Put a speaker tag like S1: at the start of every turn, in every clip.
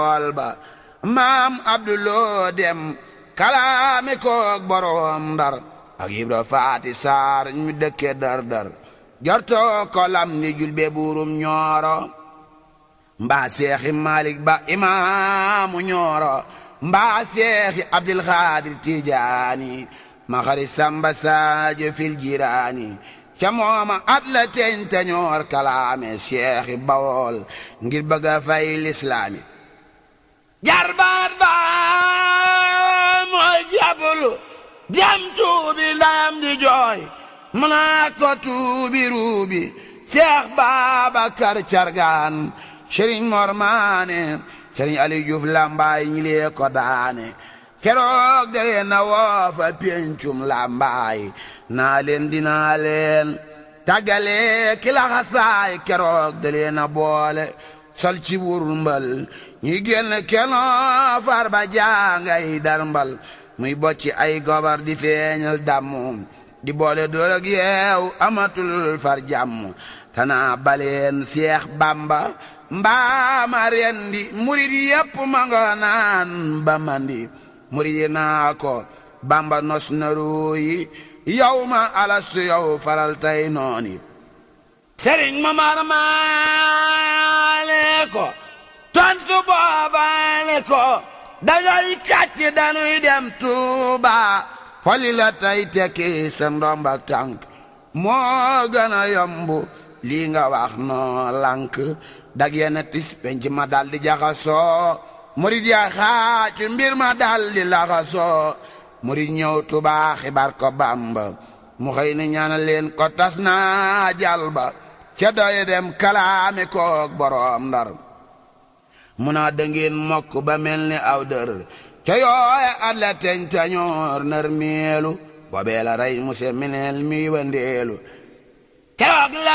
S1: tool ba maam abduloo dem kalaame koog boroom ndar ak yibra faati saar ñu dëkke dar dar jortoo kolam ni julbe buurum ñooro mbaa seexi malik ba imaamu ñooro mbaa seexi abdul xaadir tijaani ma xari samba saajo fil jiraani ca mooma at la teñ teñoor kalaame seexi bawool ngir bëgg a fay lislaami jarbaat ba mooy jabulu dem tuubi ndayam di jooy mu naa ko tuubi ruubi seex baabakar cargaan sëriñ mor maane sëriñ ali juuf lambaay ñi lee ko daane keroog dalee na woofa péncum lambaay naa leen dinaa leen tàggale ki laxasaay keroog dalee na boole sol ci wurul mbal ñuy génn kenoo far ba jaangay dar mbal muy bocci ay gobar di feeñal dammu di boole door ak yeew amatul far jàmm tanaa baleen seex bamba mbaama rendi murid yépp ma nga naan ba mandi murid yi naa ko bamba nos na ruuyi yow ma alastu yow faral tay nooni sëriñ ma marmaale ko tontu boobaale ko dangay kàcc danuy dem tuuba foli la tay tekki sa ndomba tànk moo gën a yomb lii nga wax noo lànk dag yena tis penc ma dal di jaxasoo murid ya xaacu mbir ma dal di laxasoo murid ñëw tuuba xibaar ko bamba mu xëy ni ñaanal leen ko tas naa jal ba ca doye dem kalaame koog boroom ndar mu naa dëngeen mokk ba mel ni aw dër ca yooye at la teñ tañoor nar meelu boobee la rey muse mineel mi wandeelu keroog la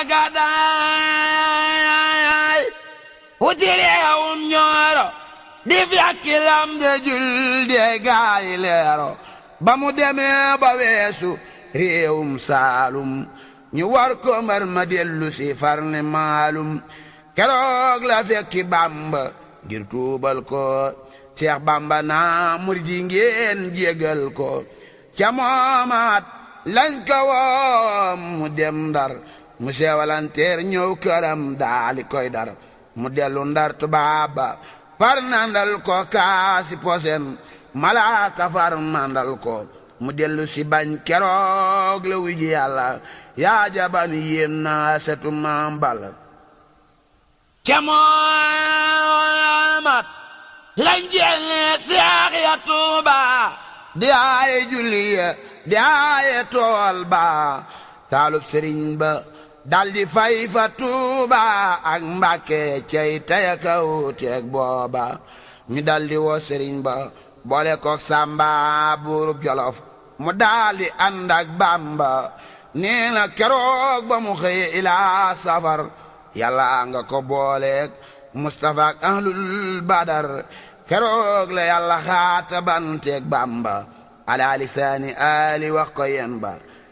S1: gàddaay wuti réewum ñooro di fekki lam de jul de gaayi leero ba mu demee ba weesu réewum saalum ñu war ko mbar ma dellu si farne maalum keroog la fekki bamba ngir tuubal ko Seex Bamba naa murid yi ngeen jégal ko ca moomaat lañ ko woom mu dem ndar mu seewalanteer ñëw këram daali koy dar mu dellu ndar tubaaba far nandal ko kaasi posen malaaka far mandal ko mu dellu si bañ keroog la wuji yàlla yaa jaban yéem naa setu maam bal ca moomaat lañ jelle seex ya tuuba di aaye julli ya di aaye tool ba taalub sëriñ ba daldi fay fa tuuba ak mbàkke cey taya kaw teeg booba ñu daldi woo sëriñ ba boole kook sàmba buurub jolof mu daldi ànd ak bàmba nee na keroog ba mu xëye ilaa safar yàlla nga ko booleeg mustafa ak ahlul badar keroog la yàlla xaata banteeg bàmba ala lisaani ali wax ko yen ba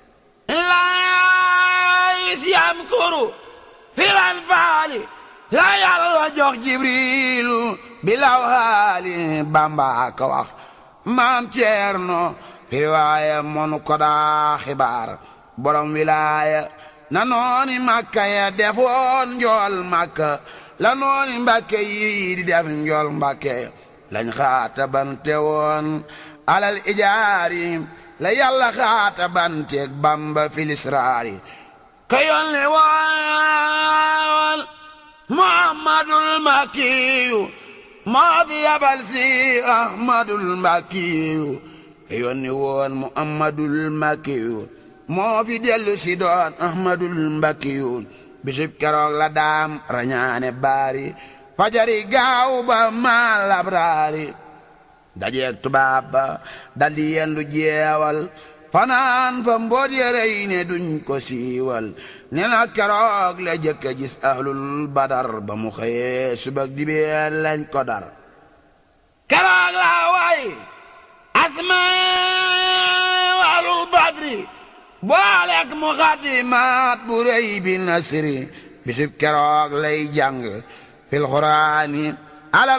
S1: laayis yam kuru filan faali la yàlla jox jibrilu bilaw haali bàmba ka wax maam ceerno firiwaaya monu ko daa xibaar borom wilaaya na nooni makka ya defoon njool makka la nooni mbàkke yi di def njool mbàkke lañ xaata bante woon alal ijaari la yàlla xaata banteeg bamba filisraari ka yónni woon muhammadul makiyu moo fi yabal si ahmadul makiyu ka yónni woon muhammadul makiyu moo fi dellu si doon ahmadul makiyu bisub keroog la daam rañaane baari fajari gaaw ba maa labraari dajeeg tubaab ba daldi yendu jeewal fanaan fa mboot yërey ne duñ ko siiwal ne na keroog la jëkk a gis ahlul badar ba mu xëyee subak dibee lañ ko dar keroog la way asma ahlul badri booleeg mu xadimaat bu rëy bi nasri bisub keroog lay jàng fil xuraani alal